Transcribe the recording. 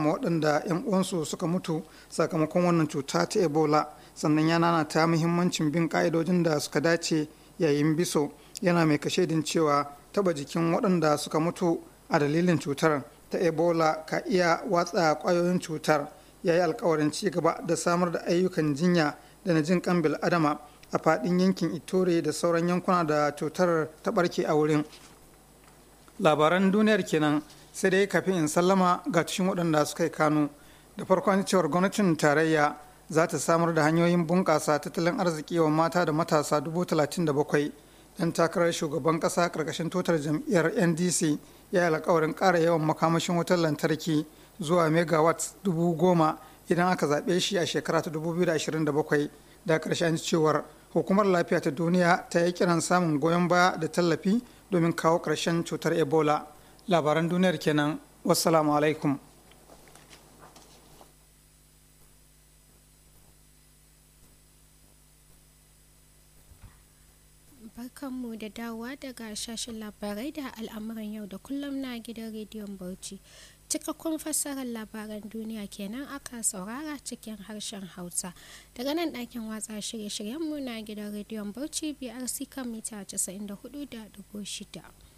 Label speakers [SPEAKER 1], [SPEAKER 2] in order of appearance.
[SPEAKER 1] waɗanda 'yan uwansu suka mutu sakamakon wannan cuta ta ebola sannan ya nanata muhimmancin bin ka'idojin da suka dace yayin biso yana mai kashedin cewa taba jikin waɗanda suka mutu a dalilin cutar ta ebola ka iya watsa ƙwayoyin cutar ya yi alkawarin ci gaba da samar da ayyukan jinya da na jin kan adama a faɗin yankin itore da sauran yankuna da cutar ta ɓarke a wurin labaran duniyar kenan sai dai kafin in sallama ga tushen waɗanda suka yi kano da farkon cewar gwamnatin tarayya za ta samar da hanyoyin bunƙasa tattalin arziki wa mata da matasa dubu talatin da bakwai dan takarar shugaban ƙasa ƙarƙashin totar jam'iyyar ndc ya yi alkawarin ƙara yawan makamashin wutar lantarki zuwa megawatt dubu goma idan aka zaɓe shi a shekara ta 2027 da ƙarshen cewar hukumar lafiya ta duniya ta yi kiran samun goyon baya da tallafi domin kawo ƙarshen cutar ebola labaran duniyar kenan wassalamu alaikum
[SPEAKER 2] barkanmu da dawowa daga shashin labarai da al'amuran yau da kullum na gidan rediyon bauchi cikakkun fassarar labaran duniya kenan aka saurara cikin harshen hausa daga nan ɗakin watsa shirye-shiryenmu na gidan rediyon bauchi brc kan mita 94.6